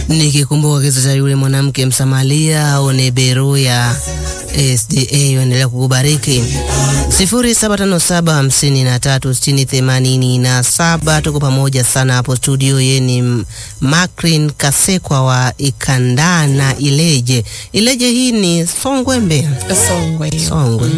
Nikikumbuka kisa cha yule mwanamke Msamaria au Neberu ya SDA endelea kukubariki. 0757536087 tuko pamoja sana hapo studio. Yeye ni Makrin Kasekwa wa Ikandana Ileje. Ileje hii ni Songwe Mbeya. Songwe hiyo. Songwe.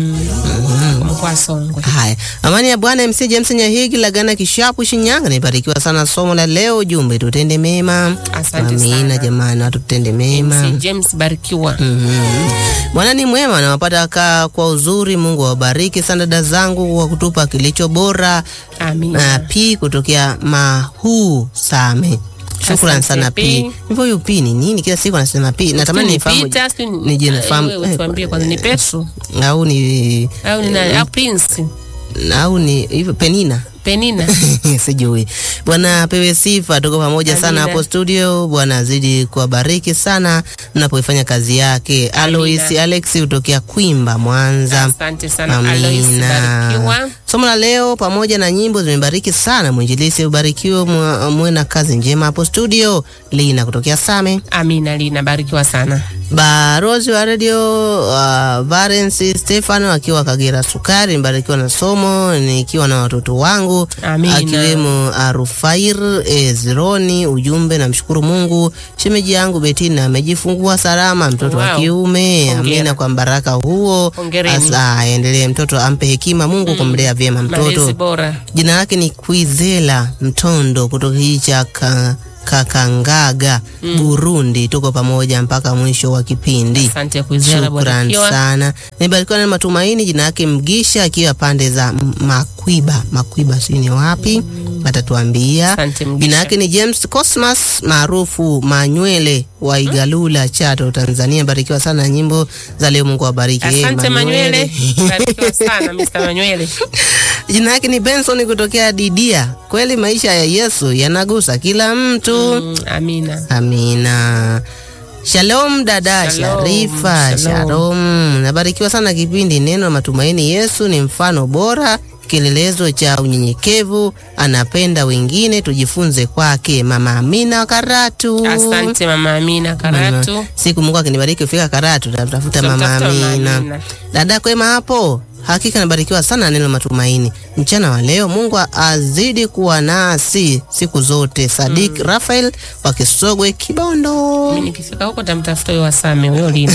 Mm. Mkoa Songwe. Haya, amani ya Bwana MC James Nyahigi Lagana Kishapu Shinyanga. Nibarikiwa sana somo la leo, jumbe tutende mema. Asante Amina sana. jamani, watu tutende mema. MC James Barikiwa. Mhm. Bwana ni mwema, nawapata kaa kwa uzuri. Mungu awabariki sana dada zangu kwa kutupa kilicho bora. Na Amina. P kutokea Mahuu Same. Shukran Asante, sana P. P. Hivyo huyu P ni nini? Kila siku anasema P. Natamani Ni nifahamu Peter, si ni- nije nifahamu Wewe tuambie kwanza ni Petro au ni au ni nani? Au Prince? au ni hivyo Penina. Penina. sijui. Bwana pewe sifa, tuko pamoja sana Amina. hapo studio. Bwana azidi kuwabariki sana mnapoifanya kazi yake. Alois Alex kutokea Kwimba, Mwanza. Asante sana Alois Barikiwa. Somo la leo pamoja na nyimbo zimebariki sana. Mwinjilisi ubarikiwe, mwa- muwe na kazi njema hapo studio. Lina kutokea Same. Amina Lina Barikiwa sana. Barozi wa radio uh, Valence Stefano akiwa Kagera Sukari, mbarikiwa na somo nikiwa na watoto wangu Amina. akiwemo Arufair Ezroni. Ujumbe, namshukuru Mungu, shemeji yangu Betina amejifungua salama mtoto wa Wow. kiume. Hongera. Amina kwa baraka huo, Hongereni. Asa, aendelee mtoto, ampe hekima Mungu kumlea vyema Malezi mtoto. bora. Jina lake ni Kwizela Mtondo kutoka kijiji cha ka, Kakangaga Burundi. Tuko pamoja mpaka mwisho wa kipindi. Asante kuizera Shukran Barikiwa. sana. Nimebarikiwa na matumaini. Jina yake Mgisha akiwa pande za M- Makwiba. Makwiba si ni wapi? Atatuambia. Asante Mgisha. Jina yake ni James Cosmas maarufu Manywele wa Igalula, Chato, Tanzania. Barikiwa sana na nyimbo za leo. Mungu awabariki. Eh, Asante Manywele. Barikiwa sana Mr. Manywele. Jina yake ni Benson kutokea Didia. Kweli maisha ya Yesu yanagusa kila mtu. Mm, Amina. Amina. Shalom dada Shalom, Sharifa. shalom. Shalom. Nabarikiwa sana kipindi neno la matumaini. Yesu ni mfano bora, kielelezo cha unyenyekevu, anapenda wengine, tujifunze kwake. Mama Amina wa Karatu. Asante Mama Amina Karatu. Mama, Siku Mungu akinibariki kufika Karatu, tatafuta Mama Tutamtafuta Mama Amina. Amina. Dada kwema hapo, hakika nabarikiwa sana na neno la matumaini mchana wa leo. Mungu azidi kuwa nasi siku zote. Sadik Rafael wa Kisogwe Kibondo. Mimi nikifika huko tamtafuta huyo Wasame huyo Lina.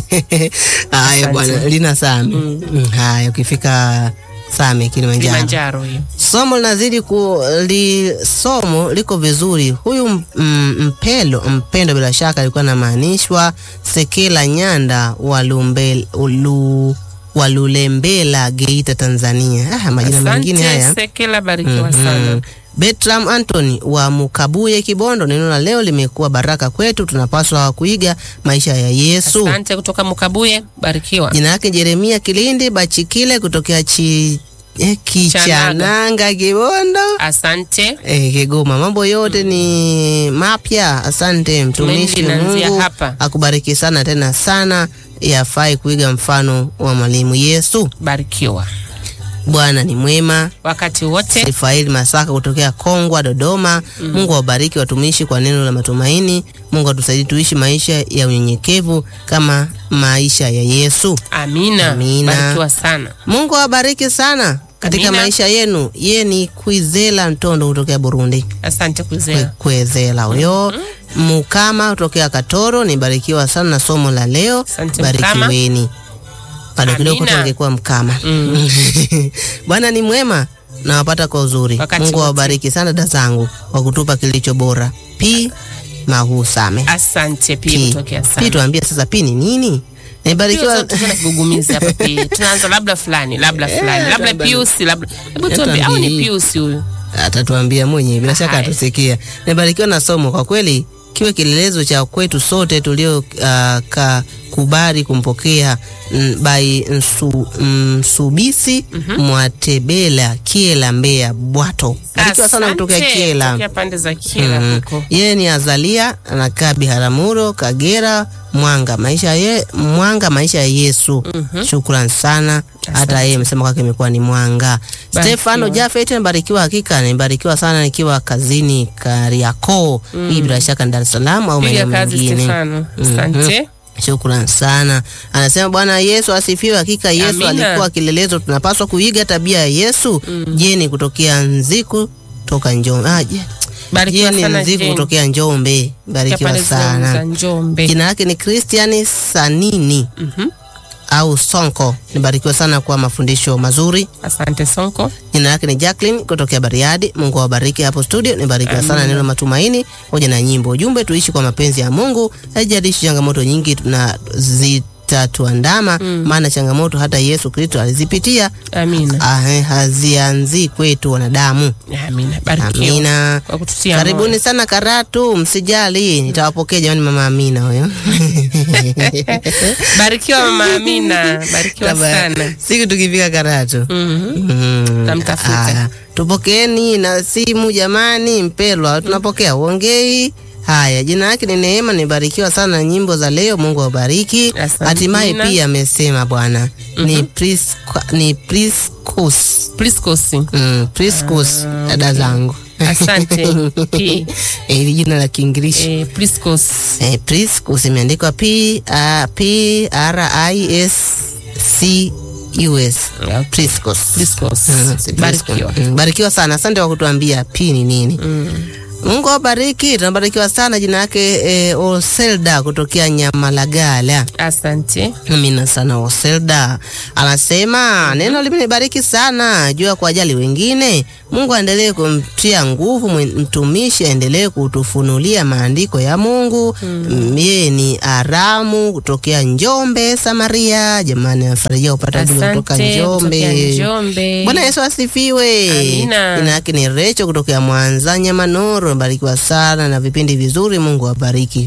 Haya Asante. bwana, lina Same. Mm, Haya, ukifika Same Kilimanjaro. Kilimanjaro hiyo. Somo linazidi ku li, somo liko vizuri. Huyu mm, mpelo mpendo bila shaka alikuwa anamaanishwa Sekela Nyanda wa Lumbe- ulu- wa Lulembela Geita Tanzania. Ah, majina mengine haya. Asante Sekela Barikiwa sana. Mm. Bertram Anthony wa Mukabuye Kibondo, neno la leo limekuwa baraka kwetu, tunapaswa kuiga maisha ya Yesu. Asante kutoka Mukabuye Barikiwa. Jina lake Jeremia Kilindi Bachikile kutokea chi, eh, Kichananga Kibondo. Asante. Eh, Kigoma, mambo yote ni mapya. Asante mtumishi, Tumaini linaanzia Mungu hapa. akubariki sana tena sana. Yafai kuiga mfano wa mwalimu Yesu. Barikiwa. Bwana ni mwema. Wakati wote. Sifaili Masaka kutokea Kongwa, Dodoma. Mungu awabariki watumishi kwa neno la matumaini. Mungu atusaidie tuishi maisha ya unyenyekevu kama maisha ya Yesu. Amina. Amina. Barikiwa sana. Mungu awabariki sana katika Amina. maisha yenu. Ye ni Kwizela Ntondo kutokea Burundi. Asante Kwe- kuzea. Kwezela huyo. Mukama kutokea Katoro, nibarikiwa sana na somo la leo. Asante, Mkama. Barikiweni. Bado kidogo Amina. tungekuwa Mkama. Mm. Bwana ni mwema nawapata kwa uzuri. Wakati Mungu wote. awabariki sana dada zangu kwa kutupa kilicho bora. Pi Mahu Same. Asante pia Pi. kutokea Pi sana. tuambie sasa pi ni nini? Nibarikiwa Tuna kigugumizi hapa pia. Tunaanza labda fulani, labda Eh, fulani, labda labda- Pius, labda. Hebu Eh, tuambie au ni tuambie. Pius huyu? atatuambia mwenyewe bila shaka Haya. atusikia. Nimebarikiwa na somo kwa kweli, kiwe kielelezo cha kwetu sote tulio uh, ka kubali kumpokea mm, bai nsu, Msubisi Mwatebela Kiela Mbeya Bwato. Barikiwa sana Asante. kutokea Kiela. Kutokea pande za Kiela Mm. huko. Yeye ni Azalia anakaa Biharamulo, Kagera. mwanga maisha ye, mwanga maisha ya Yesu. Shukran sana, hata yeye amesema kwake imekuwa ni mwanga. Stefano Jafet nabarikiwa, hakika nimebarikiwa sana nikiwa kazini Kariakoo. Hii bila shaka ni Dar es Salaam au Piga maeneo kazi mengine. Stefano. Asante. Shukran sana. Anasema Bwana Yesu asifiwe. Hakika Yesu Amina. alikuwa kilelezo, tunapaswa kuiga tabia ya Yesu. Jeni kutokea Nziku toka Njombe. Ah, je- Barikiwa Jeni sana Nziku Jane. kutokea Njombe, barikiwa Pale za sana. Njombe. Jina lake ni Christian Sanini Mhm. au Sonko. Nibarikiwa sana kwa mafundisho mazuri. Asante Sonko. Jina lake ni Jacqueline kutokea Bariadi. Mungu awabariki hapo studio. Nibarikiwa sana neno la matumaini pamoja na nyimbo. Ujumbe tuishi kwa mapenzi ya Mungu, haijalishi changamoto nyingi na zitatuandama, maana changamoto hata Yesu Kristo alizipitia, Amina. ah, hazianzii kwetu wanadamu. Amina. Barikiwa. Amina. Kwa kututia Karibuni moyo. sana Karatu, msijali, nitawapokea jamani. Mama Amina huyo Barikiwa Mama Amina. Barikiwa Kama sana. siku tukifika Karatu Mhm. Mm, Tamtafuta. aya. Tupokeeni na simu jamani, mpelwa, tunapokea uongei. Haya, jina lake ni Neema, nibarikiwa sana na nyimbo za leo. Mungu awabariki. Asante, Hatimaye Nina. pia amesema Bwana ni Prisca, ni Priscus Priscus. mm, Priscus dada zangu Asante. P. Eh, hili jina la Kiingereza Eh, Priscus. eh, Priscus imeandikwa P A P R I S C U S Okay. Priscus. Priscus. Mm, si Barikiwa. Mm, barikiwa sana, asante kwa kutuambia pi ni nini. Mungu awabariki, tunabarikiwa sana. Jina yake e, Oselda kutokea Nyamalagala. Asante. Amina sana Oselda anasema neno limenibariki sana juu ya kuwajali wengine. Mungu aendelee kumtia nguvu mwen- mtumishi, aendelee kutufunulia maandiko ya Mungu. Mm, Yeye ni Aramu kutokea Njombe, Samaria. Jamani, afarajia kupata ujumbe kutoka Asante. Njombe. Kutokea Njombe. Bwana Yesu asifiwe. Amina. Jina yake ni Recho kutokea Mwanza Nyamanoro. Barikiwa sana na vipindi vizuri. Mungu awabariki.